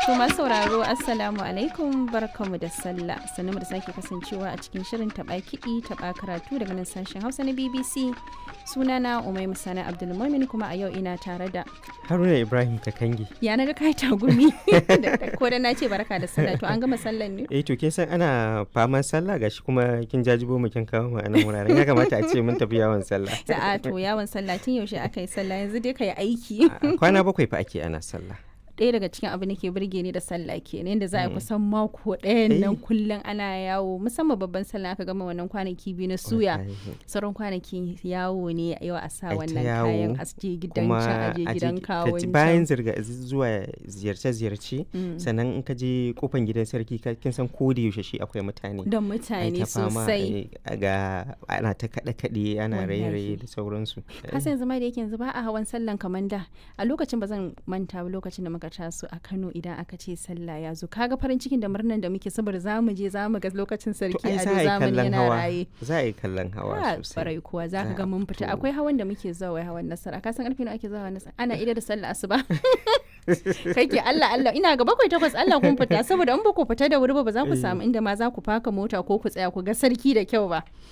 To masu sauraro Assalamu alaikum barkamu da sallah sannu da sake kasancewa a cikin shirin taɓa kiɗi taɓa karatu daga nan sashen Hausa na BBC sunana Umai Musana Abdulmumin kuma a yau ina tare da Haruna Ibrahim Kakangi. ya na ga kai tagumi ko da na ce barka da sallah to an gama sallan ne Eh to kin san ana faman sallah gashi kuma kin jajibo mu kin kawo mu a nan wuraren ya kamata a ce mun tafi yawon sallah. a to yawon sallah tun yaushe aka yi sallah yanzu dai ka yi aiki A Kwana bakwai fa ake ana sallah. ɗaya daga cikin abin da ke burge ni da sallah kenan yadda za a yi kusan mako ɗayan nan Eh. kullum ana yawo musamman babban sallah aka gama wannan kwanaki biyu na suya Wallahi. sauran kwanaki yawo ne yau a sa Ai ta wannan yawo, kayan a je gidan Kuma can a je a je gidan ka ji- kawon bayan can. zirga zuwa ziyarce-ziyarce Mm. sannan in ka je kofan gidan sarki ka- kin san ko da yaushe shi akwai mutane. da Ai mutane ta fama, sosai ai, ga ana ta kaɗe-kaɗe ana Wallahi. raye-raye da sauransu. kasan yanzu ma da yake yanzu ba a hawan sallan kamar da a lokacin ba zan manta ba lokacin da muka taso a Kano idan aka ce sallah ya zo kaga farin cikin da murnan da muke saboda za mu je za mu ga lokacin To sarki ai a za a yi zamani kallon yana hawa. raye Za a yi kallon hawa Ah, sosai. barai kuwa za ka Za ga a mun fita fito. akwai hawan da muke zuwa wai hawan nasara ka san karfe nawa ake zuwa hawan nasara ana ida da sallah asuba kai ke Allah Allah ina ga bakwai takwas Allah kun fita saboda in ba ku fita da wuri ba ba za ku Eh. samu inda ma za ku faka mota ko ku tsaya ku ga sarki da kyau ba